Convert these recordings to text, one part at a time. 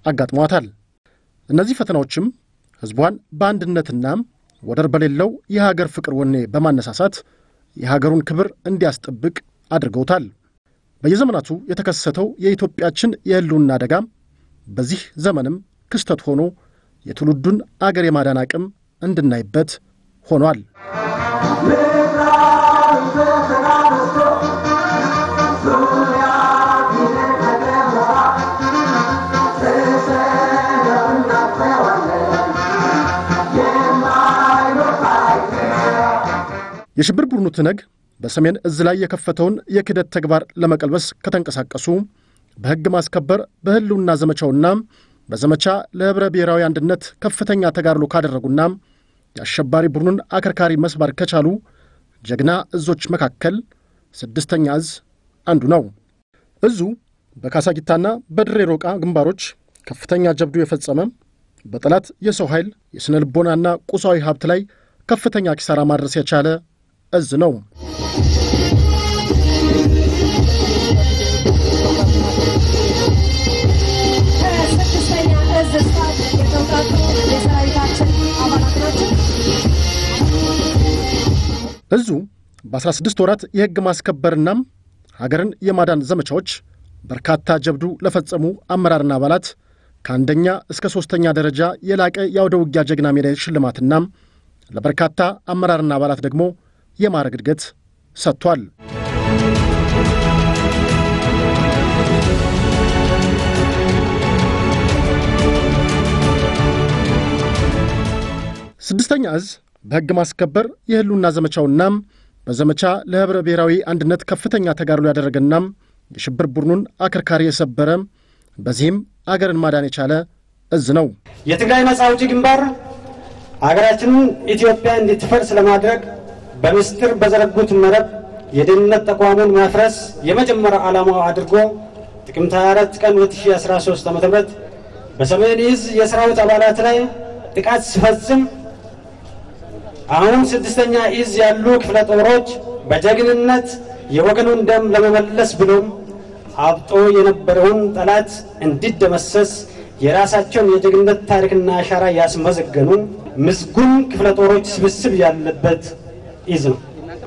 አጋጥሟታል። እነዚህ ፈተናዎችም ሕዝቧን በአንድነትና ወደር በሌለው የሀገር ፍቅር ወኔ በማነሳሳት የሀገሩን ክብር እንዲያስጠብቅ አድርገውታል። በየዘመናቱ የተከሰተው የኢትዮጵያችን የሕልውና አደጋ በዚህ ዘመንም ክስተት ሆኖ የትውልዱን አገር የማዳን አቅም እንድናይበት ሆኗል። የሽብር ቡድኑ ትነግ በሰሜን እዝ ላይ የከፈተውን የክህደት ተግባር ለመቀልበስ ከተንቀሳቀሱ በሕግ ማስከበር በሕልውና ዘመቻውና በዘመቻ ለኅብረ ብሔራዊ አንድነት ከፍተኛ ተጋድሎ ካደረጉና የአሸባሪ ቡድኑን አከርካሪ መስባር ከቻሉ ጀግና እዞች መካከል ስድስተኛ እዝ አንዱ ነው። እዙ በካሳጊታና በድሬ ሮቃ ግንባሮች ከፍተኛ ጀብዱ የፈጸመ በጠላት የሰው ኃይል የሥነ ልቦናና ቁሳዊ ሀብት ላይ ከፍተኛ ኪሳራ ማድረስ የቻለ እዝ ነው። ከስድስተኛ እዝ ስታፍ የተውጣጡ የሰራዊታችን አባላት ናቸው። እዙ በ16 ወራት የሕግ ማስከበርና ሀገርን የማዳን ዘመቻዎች በርካታ ጀብዱ ለፈጸሙ አመራርና አባላት ከአንደኛ እስከ ሦስተኛ ደረጃ የላቀ የአውደ ውጊያ ጀግና ሜዳይ ሽልማትና ለበርካታ አመራርና አባላት ደግሞ የማዕረግ እድገት ሰጥቷል። ስድስተኛ እዝ በሕግ ማስከበር የሕልውና ዘመቻውና በዘመቻ ለኅብረ ብሔራዊ አንድነት ከፍተኛ ተጋድሎ ያደረገና የሽብር ቡድኑን አከርካሪ የሰበረ በዚህም አገርን ማዳን የቻለ እዝ ነው። የትግራይ ነጻ አውጪ ግንባር አገራችንን ኢትዮጵያ እንድትፈርስ ለማድረግ በምስጢር በዘረጉት መረብ የደህንነት ተቋሙን ማፍረስ የመጀመሪያ ዓላማው አድርጎ ጥቅምት 24 ቀን 2013 ዓ.ም በሰሜን እዝ የሰራዊት አባላት ላይ ጥቃት ሲፈጽም አሁን ስድስተኛ እዝ ያሉ ክፍለ ጦሮች በጀግንነት የወገኑን ደም ለመመለስ ብሎም አብጦ የነበረውን ጠላት እንዲደመሰስ የራሳቸውን የጀግንነት ታሪክና አሻራ ያስመዘገኑ ምስጉን ክፍለ ጦሮች ስብስብ ያለበት እዝ ነው።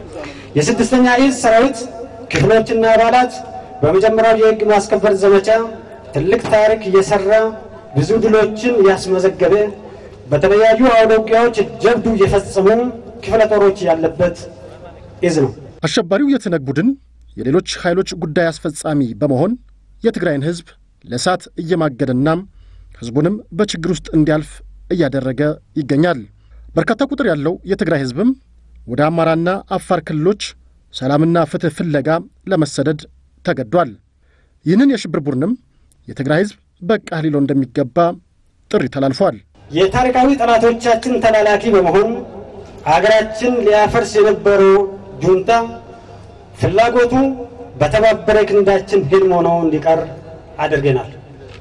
የስድስተኛ እዝ ሰራዊት ክፍሎችና አባላት በመጀመሪያው የሕግ ማስከበር ዘመቻ ትልቅ ታሪክ እየሰራ ብዙ ድሎችን ያስመዘገበ በተለያዩ አውደ ውጊያዎች ጀብዱ የፈጸሙ ክፍለ ጦሮች ያለበት እዝ ነው። አሸባሪው የትነግ ቡድን የሌሎች ኃይሎች ጉዳይ አስፈጻሚ በመሆን የትግራይን ሕዝብ ለእሳት እየማገደና ሕዝቡንም በችግር ውስጥ እንዲያልፍ እያደረገ ይገኛል። በርካታ ቁጥር ያለው የትግራይ ሕዝብም ወደ አማራና አፋር ክልሎች ሰላምና ፍትሕ ፍለጋ ለመሰደድ ተገዷል። ይህንን የሽብር ቡድንም የትግራይ ሕዝብ በቃ ሊለው እንደሚገባ ጥሪ ተላልፏል። የታሪካዊ ጠላቶቻችን ተላላኪ በመሆን አገራችን ሊያፈርስ የነበረው ጁንታ ፍላጎቱ በተባበረ ክንዳችን ህልም ሆኖ እንዲቀር አድርገናል።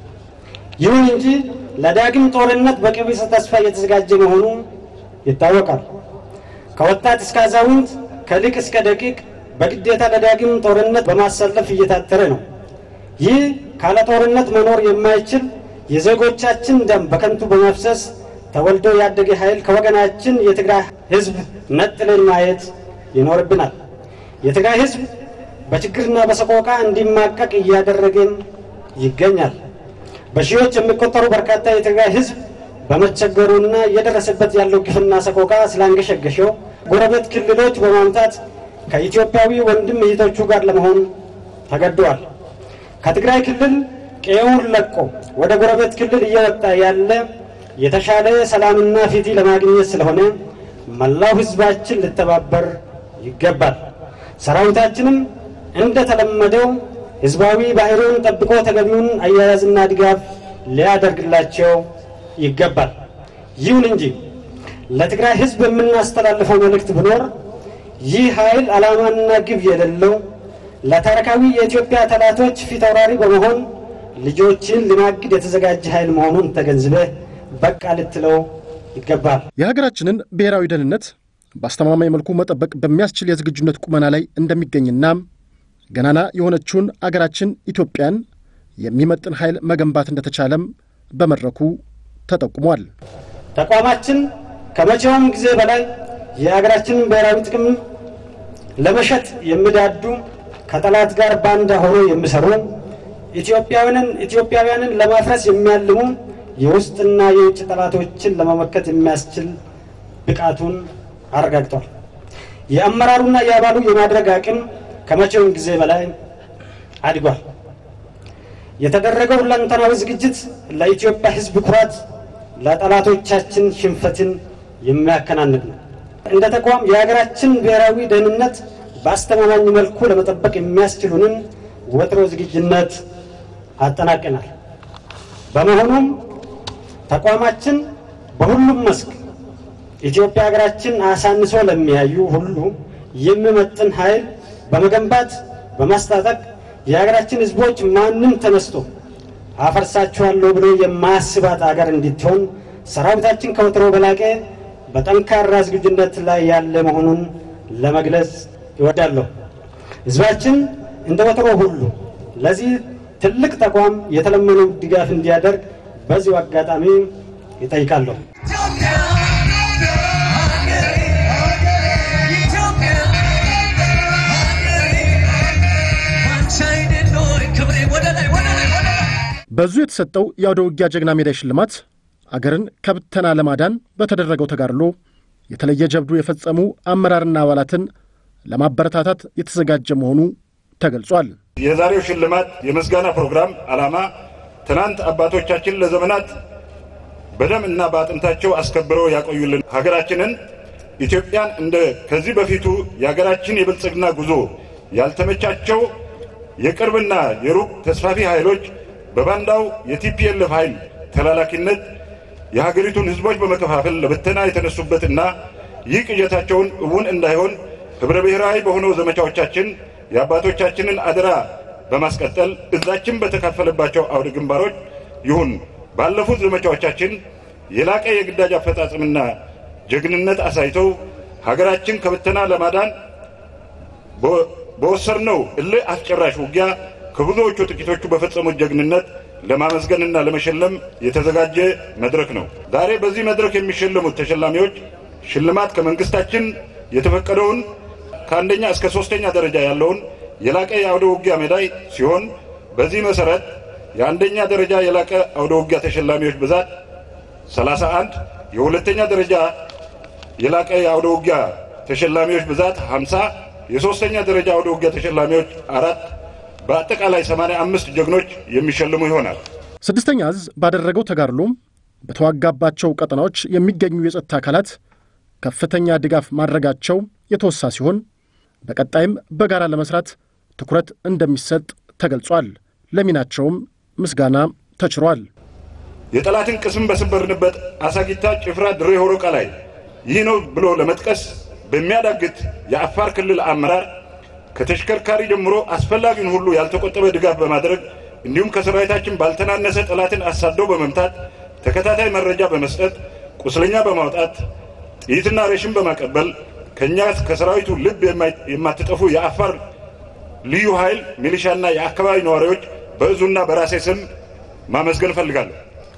ይሁን እንጂ ለዳግም ጦርነት በቀቢጸ ተስፋ እየተዘጋጀ መሆኑ ይታወቃል። ከወጣት እስከ አዛውንት፣ ከሊቅ እስከ ደቂቅ በግዴታ ለዳግም ጦርነት በማሰለፍ እየታተረ ነው። ይህ ካለ ጦርነት መኖር የማይችል የዜጎቻችን ደም በከንቱ በመፍሰስ ተወልዶ ያደገ ኃይል ከወገናችን የትግራይ ህዝብ ነጥለን ማየት ይኖርብናል። የትግራይ ህዝብ በችግርና በሰቆቃ እንዲማቀቅ እያደረገን ይገኛል። በሺዎች የሚቆጠሩ በርካታ የትግራይ ህዝብ በመቸገሩና እየደረሰበት ያለው ግፍና ሰቆቃ ስላንገሸገሸው ጎረቤት ክልሎች በማምጣት ከኢትዮጵያዊ ወንድም እህቶቹ ጋር ለመሆን ተገደዋል። ከትግራይ ክልል ቀዬውን ለቆ ወደ ጎረቤት ክልል እየወጣ ያለ የተሻለ ሰላምና ፍትህ ለማግኘት ስለሆነ መላው ህዝባችን ሊተባበር ይገባል። ሰራዊታችንም እንደተለመደው ህዝባዊ ባህሪውን ጠብቆ ተገቢውን አያያዝና ድጋፍ ሊያደርግላቸው ይገባል። ይሁን እንጂ ለትግራይ ህዝብ የምናስተላልፈው መልእክት ቢኖር ይህ ኃይል ዓላማና ግብ የሌለው ለታሪካዊ የኢትዮጵያ ጠላቶች ፊት አውራሪ በመሆን ልጆችን ሊማግድ የተዘጋጀ ኃይል መሆኑን ተገንዝበህ በቃ ልትለው ይገባል። የሀገራችንን ብሔራዊ ደህንነት በአስተማማኝ መልኩ መጠበቅ በሚያስችል የዝግጁነት ቁመና ላይ እንደሚገኝና ገናና የሆነችውን አገራችን ኢትዮጵያን የሚመጥን ኃይል መገንባት እንደተቻለም በመድረኩ ተጠቁሟል። ተቋማችን ከመቼውም ጊዜ በላይ የሀገራችንን ብሔራዊ ጥቅም ለመሸጥ የሚዳዱ ከጠላት ጋር ባንዳ ሆኖ የሚሰሩ ኢትዮጵያውያንን ኢትዮጵያውያንን ለማፍረስ የሚያልሙ የውስጥና የውጭ ጠላቶችን ለመመከት የሚያስችል ብቃቱን አረጋግጧል። የአመራሩና የአባሉ የማድረግ አቅም ከመቼውም ጊዜ በላይ አድጓል። የተደረገው ሁለንተናዊ ዝግጅት ለኢትዮጵያ ሕዝብ ኩራት፣ ለጠላቶቻችን ሽንፈትን የሚያከናንቅ ነው። እንደ ተቋም የሀገራችን ብሔራዊ ደህንነት በአስተማማኝ መልኩ ለመጠበቅ የሚያስችሉንን ወጥሮ ዝግጁነት አጠናቀናል። በመሆኑም ተቋማችን በሁሉም መስክ ኢትዮጵያ ሀገራችን አሳንሶ ለሚያዩ ሁሉ የሚመጥን ኃይል በመገንባት በማስታጠቅ የሀገራችን ሕዝቦች ማንም ተነስቶ አፈርሳችኋለሁ ብሎ የማያስባት ሀገር እንድትሆን ሰራዊታችን ከወትሮ በላቀ በጠንካራ ዝግጁነት ላይ ያለ መሆኑን ለመግለጽ ይወዳለሁ። ሕዝባችን እንደ ወትሮ ሁሉ ለዚህ ትልቅ ተቋም የተለመነው ድጋፍ እንዲያደርግ በዚሁ አጋጣሚ ይጠይቃለሁ። በዙ የተሰጠው የአውደ ውጊያ ጀግና ሜዳይ ሽልማት አገርን ከብተና ለማዳን በተደረገው ተጋድሎ የተለየ ጀብዱ የፈጸሙ አመራርና አባላትን ለማበረታታት የተዘጋጀ መሆኑ ተገልጿል። የዛሬው ሽልማት የምስጋና ፕሮግራም ዓላማ ትናንት አባቶቻችን ለዘመናት በደም እና በአጥንታቸው አስከብረው ያቆዩልን ሀገራችንን ኢትዮጵያን እንደ ከዚህ በፊቱ የሀገራችን የብልጽግና ጉዞ ያልተመቻቸው የቅርብና የሩቅ ተስፋፊ ኃይሎች በባንዳው የቲፒኤልኤፍ ኃይል ተላላኪነት የሀገሪቱን ሕዝቦች በመከፋፈል ለብተና የተነሱበትና ይህ ቅዠታቸውን እውን እንዳይሆን ኅብረ ብሔራዊ በሆነው ዘመቻዎቻችን የአባቶቻችንን አደራ በማስቀጠል እዛችን በተካፈለባቸው አውደ ግንባሮች ይሁን ባለፉት ዘመቻዎቻችን የላቀ የግዳጅ አፈጻጸምና ጀግንነት አሳይተው ሀገራችን ከብተና ለማዳን በወሰድነው እልህ አስጨራሽ ውጊያ ከብዙዎቹ ጥቂቶቹ በፈጸሙት ጀግንነት ለማመስገንና ለመሸለም የተዘጋጀ መድረክ ነው። ዛሬ በዚህ መድረክ የሚሸለሙት ተሸላሚዎች ሽልማት ከመንግስታችን የተፈቀደውን ከአንደኛ እስከ ሶስተኛ ደረጃ ያለውን የላቀ የአውደ ውጊያ ሜዳይ ሲሆን በዚህ መሰረት የአንደኛ ደረጃ የላቀ አውደ ውጊያ ተሸላሚዎች ብዛት 31፣ የሁለተኛ ደረጃ የላቀ የአውደ ውጊያ ተሸላሚዎች ብዛት 50፣ የሶስተኛ ደረጃ አውደ ውጊያ ተሸላሚዎች አራት በአጠቃላይ 85 ጀግኖች የሚሸልሙ ይሆናል። ስድስተኛ እዝ ባደረገው ተጋድሎ በተዋጋባቸው ቀጠናዎች የሚገኙ የጸጥታ አካላት ከፍተኛ ድጋፍ ማድረጋቸው የተወሳ ሲሆን በቀጣይም በጋራ ለመስራት ትኩረት እንደሚሰጥ ተገልጿል። ለሚናቸውም ምስጋና ተችሯል። የጠላትን ቅስም በሰበርንበት አሳጊታ፣ ጭፍራ፣ ድሬ ሆሮቃ ላይ ይህ ነው ብሎ ለመጥቀስ በሚያዳግት የአፋር ክልል አመራር ከተሽከርካሪ ጀምሮ አስፈላጊውን ሁሉ ያልተቆጠበ ድጋፍ በማድረግ እንዲሁም ከሰራዊታችን ባልተናነሰ ጠላትን አሳደው በመምታት ተከታታይ መረጃ በመስጠት ቁስለኛ በማውጣት ጥይትና ሬሽን በማቀበል ከእኛ ከሰራዊቱ ልብ የማትጠፉ የአፋር ልዩ ኃይል ሚሊሻና የአካባቢ ነዋሪዎች በእዙና በራሴ ስም ማመስገን እፈልጋለሁ።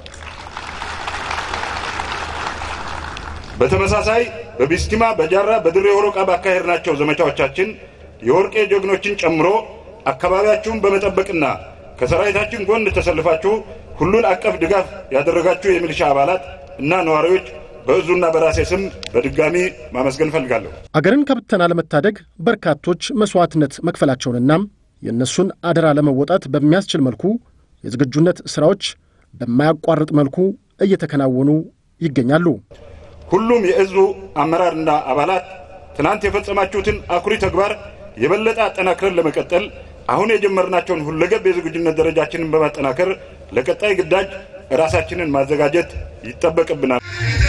በተመሳሳይ በቢስቲማ፣ በጃራ፣ በድሬ ሆሮቃ ባካሄድናቸው ዘመቻዎቻችን የወርቄ ጀግኖችን ጨምሮ አካባቢያችሁን በመጠበቅና ከሰራዊታችን ጎን ተሰልፋችሁ ሁሉን አቀፍ ድጋፍ ያደረጋችሁ የሚሊሻ አባላት እና ነዋሪዎች በእዙና በራሴ ስም በድጋሚ ማመስገን እፈልጋለሁ። አገርን ከብተና ለመታደግ በርካቶች መሥዋዕትነት መክፈላቸውንና የእነሱን አደራ ለመወጣት በሚያስችል መልኩ የዝግጁነት ሥራዎች በማያቋርጥ መልኩ እየተከናወኑ ይገኛሉ። ሁሉም የእዙ አመራርና አባላት ትናንት የፈጸማችሁትን አኩሪ ተግባር የበለጠ አጠናክረን ለመቀጠል አሁን የጀመርናቸውን ሁለገብ የዝግጁነት ደረጃችንን በማጠናከር ለቀጣይ ግዳጅ ራሳችንን ማዘጋጀት ይጠበቅብናል።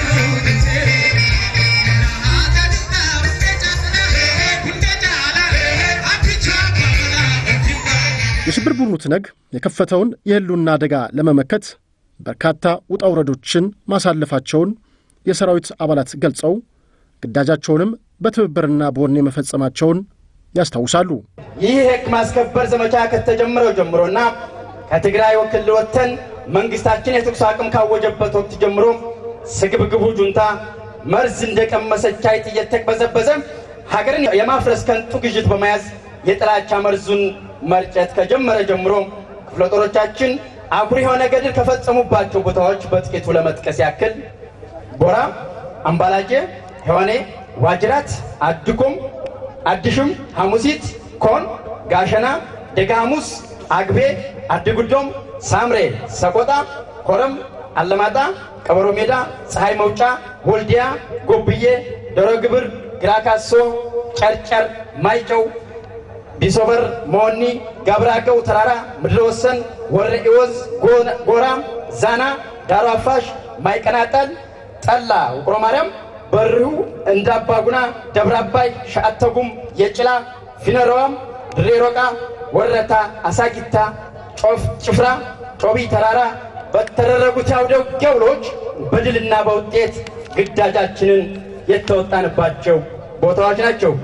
የሽብር ቡድኑ ትነግ የከፈተውን የሕልውና አደጋ ለመመከት በርካታ ውጣ ውረዶችን ማሳለፋቸውን የሰራዊት አባላት ገልጸው ግዳጃቸውንም በትብብርና በወኔ መፈጸማቸውን ያስታውሳሉ። ይህ የሕግ ማስከበር ዘመቻ ከተጀመረው ጀምሮና ከትግራይ ክልል ወጥተን መንግስታችን የተኩስ አቅም ካወጀበት ወቅት ጀምሮ ስግብግቡ ጁንታ መርዝ እንደቀመሰች አይጥ እየተቅበዘበዘ ሀገርን የማፍረስ ከንቱ ግዥት በመያዝ የጥላቻ መርዙን መርጨት ከጀመረ ጀምሮ ክፍለ ጦሮቻችን አኩሪ የሆነ ገድል ከፈጸሙባቸው ቦታዎች በጥቂቱ ለመጥቀስ ያክል ቦራ፣ አምባላጄ፣ ሔዋኔ፣ ዋጅራት፣ አድኩም፣ አድሽም፣ ሐሙሲት፣ ኮን፣ ጋሸና፣ ደጋ ሐሙስ፣ አግቤ፣ አድጉዶም፣ ሳምሬ፣ ሰቆጣ፣ ኮረም፣ አለማጣ፣ ቀበሮ ሜዳ፣ ፀሐይ መውጫ፣ ወልዲያ፣ ጎብዬ፣ ዶሮ ግብር፣ ግራካሶ፣ ጨርጨር፣ ማይጨው ቢሶበር፣ መሆኒ፣ ጋብራገው ተራራ፣ ምድረ ወሰን፣ ወረ ኢወዝ፣ ጎራ፣ ዛና፣ ዳሮ አፋሽ፣ ማይቀናጠል፣ ጠላ፣ ውቅሮ ማርያም፣ በሪሁ፣ እንዳባጉና፣ ደብረ አባይ፣ ሻአተጉም፣ የጭላ፣ ፊነረዋም፣ ድሬ ሮቃ፣ ወረታ፣ አሳጊታ፣ ጭፍራ፣ ጮቢ ተራራ በተደረጉት የአውደ ውጊያ ውሎች በድልና በውጤት ግዳጃችንን የተወጣንባቸው ቦታዎች ናቸው።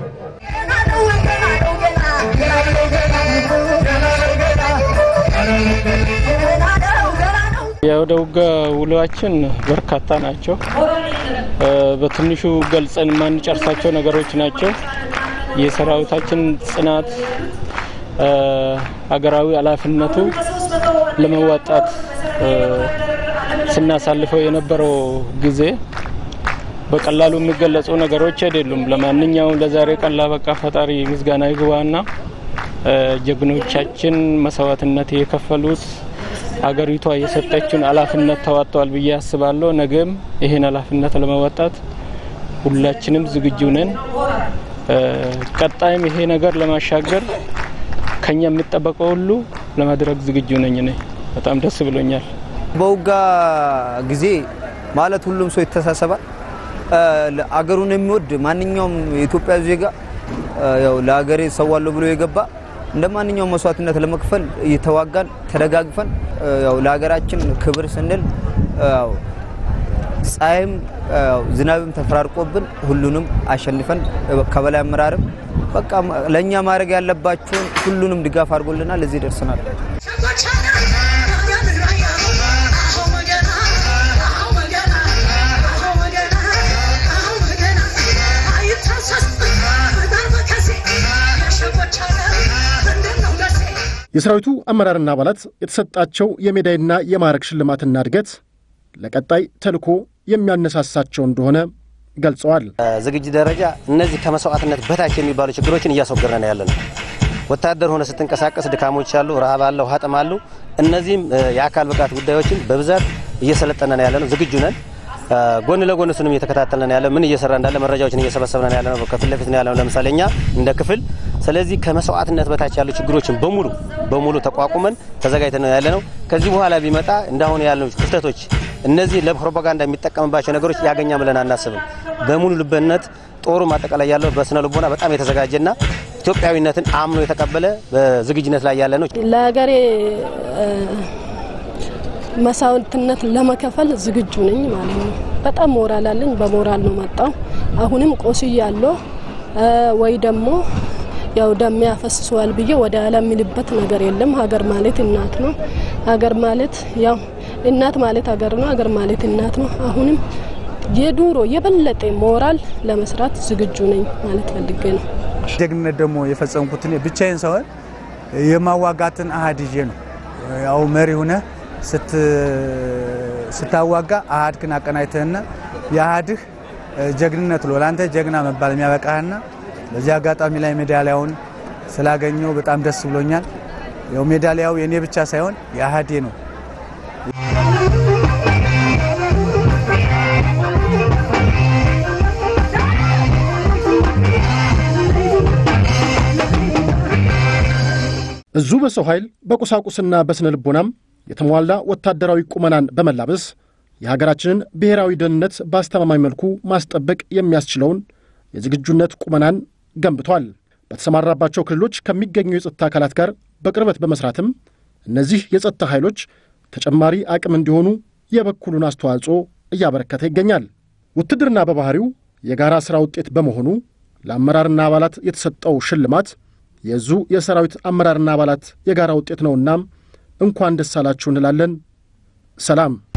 የአውደ ውጊያ ውሏችን በርካታ ናቸው። በትንሹ ገልጸን የማንጨርሳቸው ነገሮች ናቸው። የሰራዊታችን ጽናት፣ ሀገራዊ ኃላፊነቱ ለመዋጣት ስናሳልፈው የነበረው ጊዜ በቀላሉ የሚገለጹ ነገሮች አይደሉም። ለማንኛውም ለዛሬ ቀን ላበቃ ፈጣሪ ምስጋና ይግባና ጀግኖቻችን መስዋዕትነት የከፈሉት አገሪቷ የሰጠችውን ኃላፊነት ተዋጥተዋል ብዬ አስባለሁ። ነገም ይህን ኃላፊነት ለመወጣት ሁላችንም ዝግጁ ነን። ቀጣይም ይሄ ነገር ለማሻገር ከኛ የሚጠበቀው ሁሉ ለማድረግ ዝግጁ ነኝ። እኔ በጣም ደስ ብሎኛል። በውጋ ጊዜ ማለት ሁሉም ሰው ይተሳሰባል። አገሩን የሚወድ ማንኛውም የኢትዮጵያ ዜጋ ያው ለሀገሬ ሰዋለሁ ብሎ የገባ እንደ ማንኛውም መስዋዕትነት ለመክፈል እየተዋጋን ተደጋግፈን ያው ለሀገራችን ክብር ስንል ያው ፀሐይም ዝናብም ተፈራርቆብን ሁሉንም አሸንፈን ከበላይ አመራርም በቃ ለእኛ ማድረግ ያለባቸውን ሁሉንም ድጋፍ አድርጎልናል። እዚህ ደርሰናል። የሰራዊቱ አመራርና አባላት የተሰጣቸው የሜዳይና የማዕረግ ሽልማትና እድገት ለቀጣይ ተልዕኮ የሚያነሳሳቸው እንደሆነ ገልጸዋል። ዝግጅት ደረጃ እነዚህ ከመስዋዕትነት በታች የሚባሉ ችግሮችን እያስወገድን ያለ ነው። ወታደር ሆነ ስትንቀሳቀስ ድካሞች አሉ፣ ረሃብ አለ፣ ውሃ ጥም አሉ። እነዚህም የአካል ብቃት ጉዳዮችን በብዛት እየሰለጠነን ያለ ነው። ዝግጁ ነን። ጎን ለጎን እሱንም እየተከታተልን ያለ ምን እየሰራ እንዳለ መረጃዎችን እየሰበሰብን ያለ ነው። ከፊት ለፊት ነው ያለ ነው። ለምሳሌ እኛ እንደ ክፍል ስለዚህ ከመስዋዕትነት በታች ያሉ ችግሮችን በሙሉ በሙሉ ተቋቁመን ተዘጋጅተን ነው ያለ ነው። ከዚህ በኋላ ቢመጣ እንዳሁን ያሉ ክፍተቶች እነዚህ ለፕሮፓጋንዳ የሚጠቀምባቸው ነገሮች ያገኛ ብለን አናስብም። በሙሉ ልበነት ጦሩ ማጠቃላይ ያለው በስነ ልቦና በጣም የተዘጋጀና ኢትዮጵያዊነትን አምኖ የተቀበለ በዝግጅነት ላይ ያለ ነው። ለሀገሬ መስዋዕትነት ለመከፈል ዝግጁ ነኝ ማለት ነው። በጣም ሞራል አለኝ። በሞራል ነው መጣው። አሁንም ቆስያለሁ ወይ ደግሞ ያው ደም ያፈስሰዋል ብዬ ወደ ኋላ የሚልበት ነገር የለም። ሀገር ማለት እናት ነው። ሀገር ማለት ያው እናት ማለት ሀገር ነው። ሀገር ማለት እናት ነው። አሁንም የዱሮ የበለጠ ሞራል ለመስራት ዝግጁ ነኝ ማለት ፈልጌ ነው። ጀግንነት ደግሞ የፈጸምኩት እኔ ብቻዬን ሳይሆን የማዋጋትን አሃድ ይዤ ነው። ያው መሪ ሁነ ስታዋጋ አሃድክን አቀናጅተህና የአሃድህ ጀግንነት ሎ ለአንተ ጀግና መባል የሚያበቃህና በዚህ አጋጣሚ ላይ ሜዳሊያውን ስላገኘው በጣም ደስ ብሎኛል። ያው ሜዳሊያው የእኔ ብቻ ሳይሆን የአሃዴ ነው። እዙ በሰው ኃይል በቁሳቁስና በስነ ልቦናም የተሟላ ወታደራዊ ቁመናን በመላበስ የሀገራችንን ብሔራዊ ደህንነት በአስተማማኝ መልኩ ማስጠበቅ የሚያስችለውን የዝግጁነት ቁመናን ገንብቷል። በተሰማራባቸው ክልሎች ከሚገኙ የጸጥታ አካላት ጋር በቅርበት በመስራትም እነዚህ የጸጥታ ኃይሎች ተጨማሪ አቅም እንዲሆኑ የበኩሉን አስተዋጽኦ እያበረከተ ይገኛል። ውትድርና በባህሪው የጋራ ሥራ ውጤት በመሆኑ ለአመራርና አባላት የተሰጠው ሽልማት የዙ የሰራዊት አመራርና አባላት የጋራ ውጤት ነውና እንኳን ደስ አላችሁ እንላለን። ሰላም